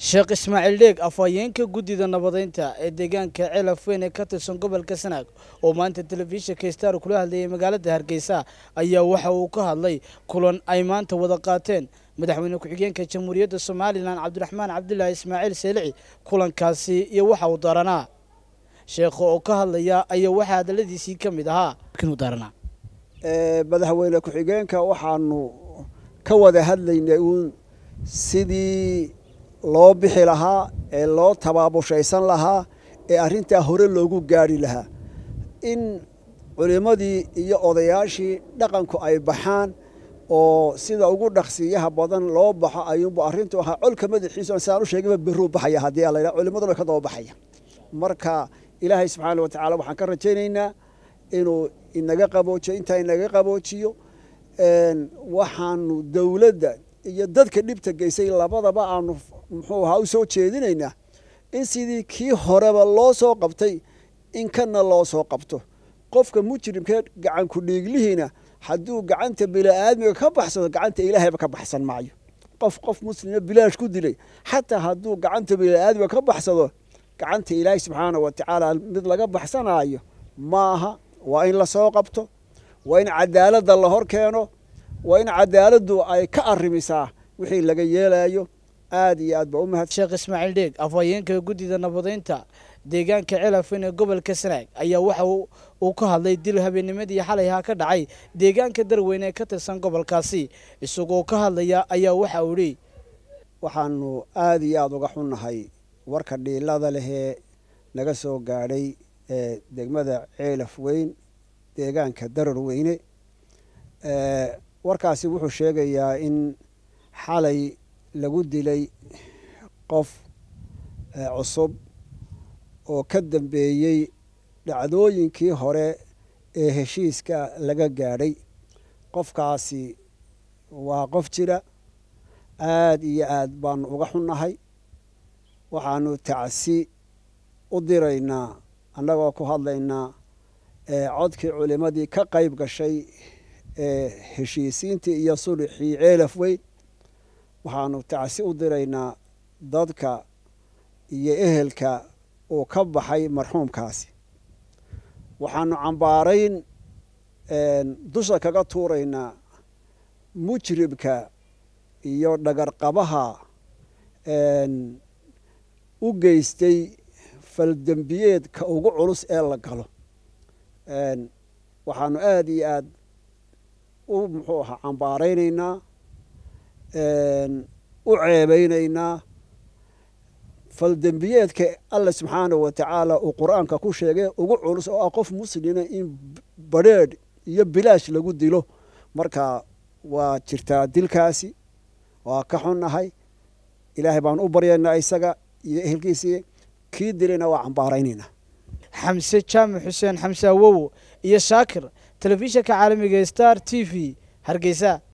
sheekh ismaaciil dheeg afhayeenka guddida nabadeynta ee deegaanka ceelaf weyn ee ka tirsan gobolka sanaag oo maanta telefishinka star kula hadlayay magaalada hargeysa ayaa waxa uu ka hadlay kulan ay maanta wada qaateen madaxweyne ku-xigeenka jamhuuriyadda somalilan cabdiraxmaan cabdilaahi ismaaciil seelici kulankaasi iyo waxa uu daranaa sheekha oo ka hadlaya ayaa waxaa hadaladiisii ka mid ahaa daranaa madaxweyne ku-xigeenka waxaanu ka wada hadlaynay uun sidii loo bixi lahaa ee loo tabaabushaysan lahaa ee arrintaa hore loogu gaari lahaa in culimmadii iyo odayaashii dhaqanku ay baxaan oo sida ugu dhaqsiiyaha badan loo baxo ayuunbu arrintu ahaa colka madaxiisu sidaan u sheegayba beruu baxaya haddii alla yidhaha culimmaduna way ka daba baxaya marka ilaahay subxaana wa tacaala waxaan ka rajaynaynaa inuu inaga qaboojiyo intaa inaga qaboojiyo waxaanu dowladda iyo dadka dhibta geysay labadaba aanu muxuu ahaa u soo jeedinaynaa in sidii kii horeba loo soo qabtay in kana loo soo qabto qofka mujrimkee gacanku dhiiglihiina hadduu gacanta bini'aadmiga ka baxsado gacanta ilaahayba ka baxsan maayo qof qof muslima bilaash ku dilay xataa hadduu gacanta bini'aadmiga ka baxsado gacanta ilaahay subxaana wa tacaala mid laga baxsanaayo maaha waa in lasoo qabto waa in cadaaladda la hor keeno waa in cadaaladdu ay ka arrimisaa wixii laga yeelayo aad iyo aad ba u mahad sheekh ismaaciil dheeg afhayeenka guddida nabadeynta deegaanka ceelafweyn ee gobolka sanaag ayaa waxa uu ka hadlay dil habeennimadii xalayha ka dhacay deegaanka darweyne ee ka tirsan gobolkaasi isagoo ka hadlaya ayaa waxa uu idhi waxaanu aad iyo aada uga xunnahay warka dhiilada lehee naga soo gaadhay ee degmada ceelaf weyn deegaanka darar weyne warkaasi wuxuu sheegayaa in xalay lagu dilay qof cusub oo ka dambeeyey dhacdooyinkii hore ee heshiiska laga gaadhay qofkaasi waa qof jira aad iyo aad baanu uga xunnahay waxaanu tacsi u diraynaa annagoo ku hadlaynaa codkii culimmadii ka qayb gashay ee heshiisiintii iyo sulixii ceelaf weyn waxaanu tacsi u diraynaa dadka iyo ehelka uu ka baxay marxuumkaasi waxaanu cambaarayn dusha kaga tuuraynaa mujribka iyo dhagarqabaha u geystay faldembiyeedka ugu culus ee la galo waxaanu aada iyo aad u muxuu ahaa cambaaraynaynaa u ceebeynaynaa faldembiyeedka alla subxaanahu wa tacaala uu qur-aanka ku sheegay ugu culus oo ah qof muslima in badrheedh iyo bilaash lagu dilo marka waa jirtaa dilkaasi waa ka xunnahay ilaahay baan u baryaynaa isaga iyo ehelkiisii kii dilayna waa cambaaraynaynaa xamse jaamac xuseen xamse awow iyo shaakir telefishinka caalamiga star t v hargeysa